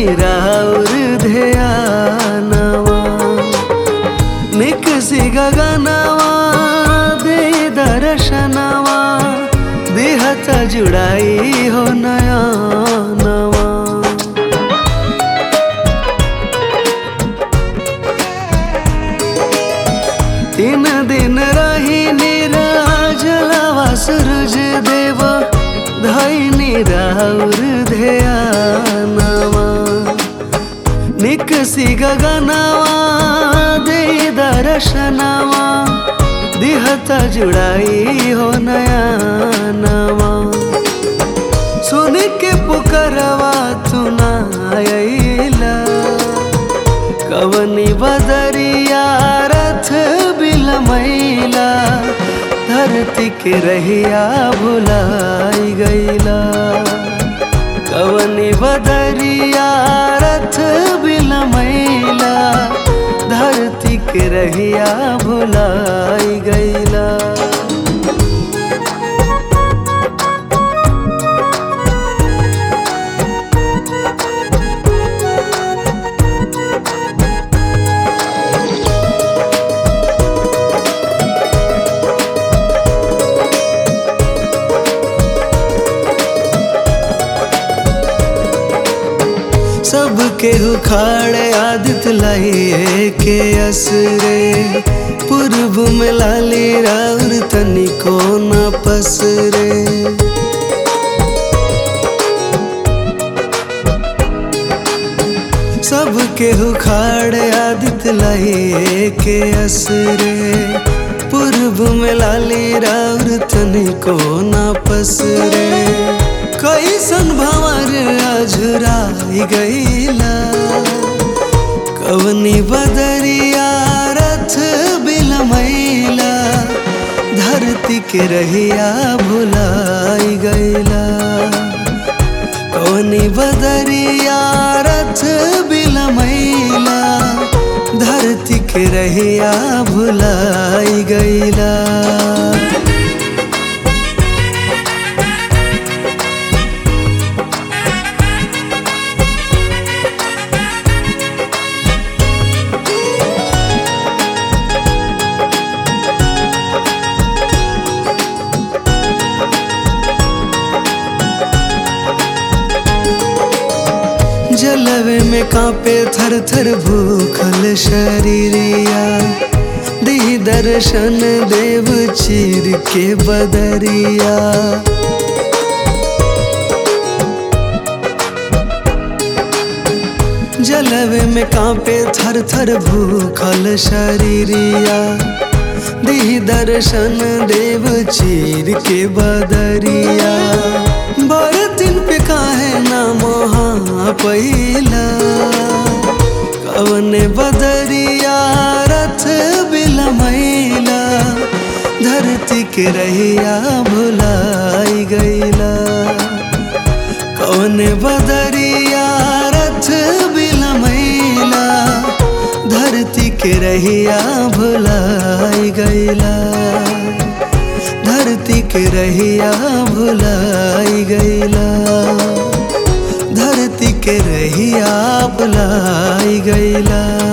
राउर ध्यानवा निकसी गगनवा दे दर्शनवा देहत जुड़ाई हो नया नवा तीन दिन रही निराजलवा सूरज देव धैनी राउर ध्यानवा निकसी गगनवा दे दर्शनवा दिहत जुड़ाई हो नया नवा सुन के पुकरवा तुनाइला कवनी बदरिया रथ बिलमैला धरती के रहिया भुलाई गईला कवनी बदरिया रथ बिलमैला धरती के रहिया भुलाई गईला सबके उखाड़े आदित लाइए के असरे पूर्व में लाली राउर तनिको न पसरे सबके उखाड़े आदित लाइए के असरे पूर्व में लाली राउर तनिको न पसरे कैसन भंवर अझुराई गईला कवनी बदरिया रथ बिलमैला धरती के रहिया भुलाई गईला कवनी बदरिया रथ बिलमैला धरती के रहिया भुलाई गईला जलवे में कांपे थर थर भूखल शरीरिया दी दर्शन देव चीर के बदरिया जलवे में कांपे थर थर भूखल शरीरिया दी दर्शन देव चीर के बदरिया बरतिन पे काहे ना मोहा पहिला कवन बदरिया रथ बिलमैला धरती के रहिया भुलाई गईला कवन बदरिया रथ बिलमैला धरती के रहिया भुलाई गईला धरती के रहिया भुलाई गईला धरती के रहिया भुलाई गईला